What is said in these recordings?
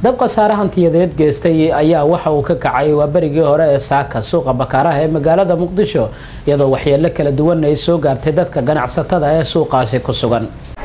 dab khasaare hantiyadeed geystay ayaa waxa uu ka kacay waa berigii hore ee saaka suuqa bakaaraha ee magaalada muqdisho iyadoo waxyeelo kala duwan ay soo gaartay dadka ganacsatada ee suuqaasi ku sugan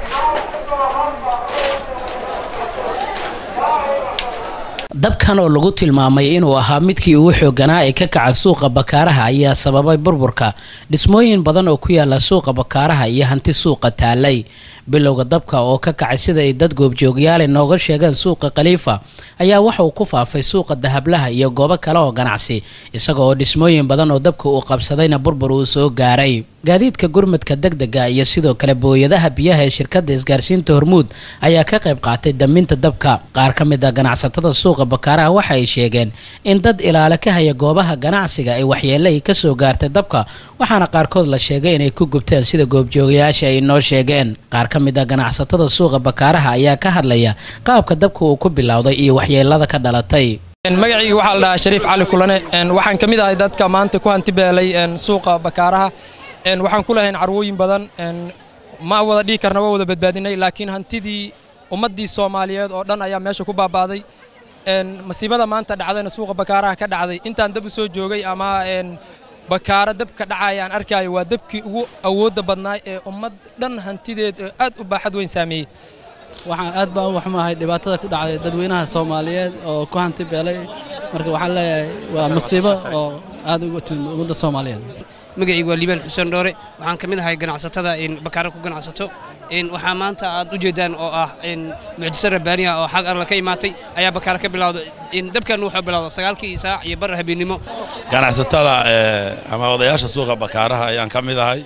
dabkan oo lagu tilmaamay inuu ahaa midkii ugu xooganaa ee ka kaca suuqa bakaaraha ayaa sababay burburka dhismooyin badan oo ku yaala suuqa bakaaraha iyo hanti suuqa taalay bilowga dabka oo ka kacay sida ay dad goobjoogyaale nooga sheegeen suuqa khaliifa ayaa waxa uu ku faafay suuqa dahablaha iyo goobo kale oo ganacsi isaga oo dhismooyin badan oo dabka uu qabsadayna burbur uu soo gaaray gaadiidka gurmadka degdega iyo sidoo kale booyadaha biyaha ee shirkadda isgaarsiinta hormuud ayaa ka qayb qaatay daminta dabka qaar ka mid a ganacsatada suuqa bakaaraha waxa ay sheegeen in dad ilaale ka haya goobaha ganacsiga ay waxyeele ay ka soo gaartay dabka waxaana qaarkood la sheegay inay ku gubteen sida goobjoogayaasha ay noo sheegeen qaar ka mid a ganacsatada suuqa bakaaraha ayaa ka hadlaya qaabka dabka uu ku bilowday iyo waxyeelada ka dhalatay magacayga waxaa la dhahaa shariif cali kulane waxaan ka mid ahay dadka maanta ku hantibeelay suuqa bakaaraha waxaan ku lahayn carwooyin badan ma wada dhihi karna waa wada badbaadinay laakiin hantidii ummaddii soomaaliyeed oo dhan ayaa meesha ku baaba'day masiibada maanta dhacdayna suuqa bakaaraha ka dhacday intaan dab u soo joogay ama bakaaro dabka dhacaya aan arkaayo waa dabkii ugu awoodda badnaay ee ummad dhan hantideed oo aad u baaxad weyn saameeyey waxaan aad baan u waxmahay dhibaatada ku dhacday dadweynaha soomaaliyeed oo ku hanti beelay marka waxaan leeyahay waa masiibo oo aad uga timid ummadda soomaaliyeed magacaygu waa liibaan xuseen dhoore waxaan ka mid ahay ganacsatada bakaaro ku ganacsato waxaa maanta aad u jeedaan oo ah mucjiso rabbaaniya oo xag alla ka imaatay ayaa bakaaro ka bilowday dabkan wuxuu bilowda sagaalkii saac iyo bar habeennimo ganacsatada ama odayaasha suuqa bakaaraha ayaan ka mid ahay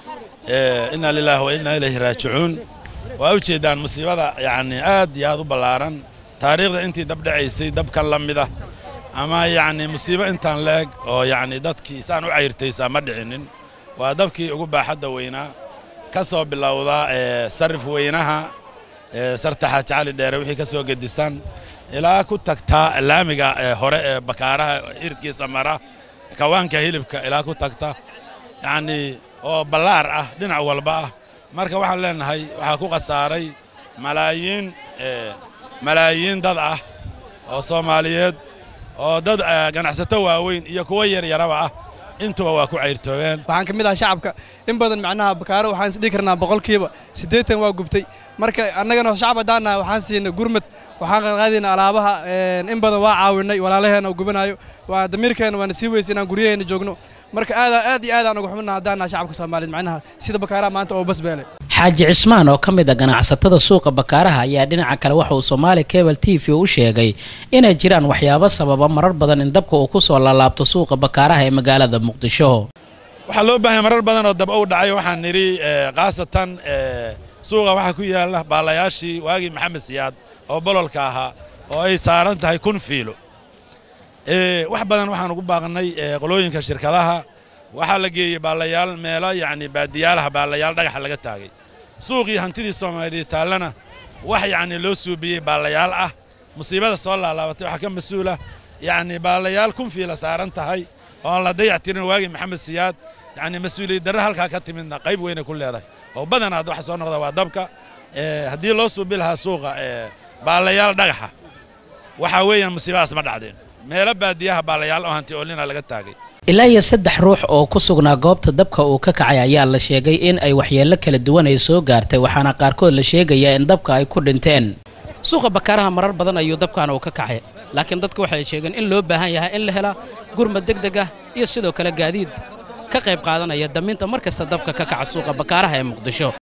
inna lilaahi wa inna ilayhi raajicuun waa u jeeddaan musiibada yacni aad iyo aad u ballaaran taariikhda intii dab dhacaysay dabkan la mid ah ama yacni musiibo intaan leeg oo yacni dadkii saan u cayrtaysaa ma dhicinin waa dabkii ugu baaxadda weynaa ka soo bilowda sarif weynaha sarta xaaji cali dheere wixii ka soo gedisan ilaa ku tagtaa laamiga hore ee bakaaraha iridkiisa mara kawaanka hilibka ilaa ku tagta yacnii oo ballaar ah dhinac walba ah marka waxaan leenahay waxaa ku khasaaray malaayiin malaayiin dad ah oo soomaaliyeed oo dad ganacsato waaweyn iyo kuwo yaryaraba ah intuba waa ku cayrtoobeen waxaan ka mid ahay shacabka in badan macnaha bakaaro waxaan isdhihi karnaa boqolkiiba siddeetan waa gubtay marka annagana shacab haddaan nahay waxaan siinay gurmad waxaan qaadqaadaynaa alaabaha in badan waa caawinay walaalaheenna oo gubanayo waa damiirkeenna waana sii weysa inaan guryaheenna joogno marka aad aad iyo aad aan uga xubinaa haddaan nahay shacabka soomaaliyeed macnaha sida bakaaraha maanta oo basbeelay xaaji cismaan oo ka mid a ganacsatada suuqa bakaaraha ayaa dhinaca kale waxa uu soomaali cable t v u sheegay inay jiraan waxyaabo sababa marar badan in dabka uu ku soo laalaabto suuqa bakaaraha ee magaalada muqdisho waxaa loo baahanya marar badan oo dab u dhacay waxaan nidhi khaasatan suuqa waxaa ku yaalla baalayaashii waagii maxamed siyaad oo bololka ahaa oo ay saaran tahay kun fiilo wax badan waxaan ugu baaqnay qolooyinka shirkadaha waxaa la geeyey baalayaal meelo yacni baadiyaalaha baalayaal dhagaxa laga taagay suuqii hantidii soomaaliyeed taallana wax yacni loo suubiyey baalayaal ah musiibada soo laalaabatay waxaa ka mas-uula yacni baalayaal kun fiila saaran tahay oon la dayac tirin waagii maxamed siyaad yacni mas-uuliyad darre halkaa ka timidna qayb weynay ku leedahay oo badanaad waxa soo noqda waa dabka haddii loo suubi lahaa suuqa baalayaal dhagaxa waxaa weeyaan musiibadaas ma dhacdeen meelo baadiyaha baalayaal oo hanti oolina laga taagay ilaa iyo saddex ruux oo ku sugnaa goobta dabka uu ka kacay ayaa la sheegay in ay waxyeello kala duwan ay soo gaartay waxaana qaarkood la sheegayaa in dabka ay ku dhinteen suuqa bakaaraha marar badan ayuu dabkan uu ka kacay laakiin dadku waxay sheegeen in loo baahan yahay in la helaa gurmad deg deg ah iyo sidoo kale gaadiid ka qayb qaadanaya daminta mar kasta dabka ka kaca suuqa bakaaraha ee muqdisho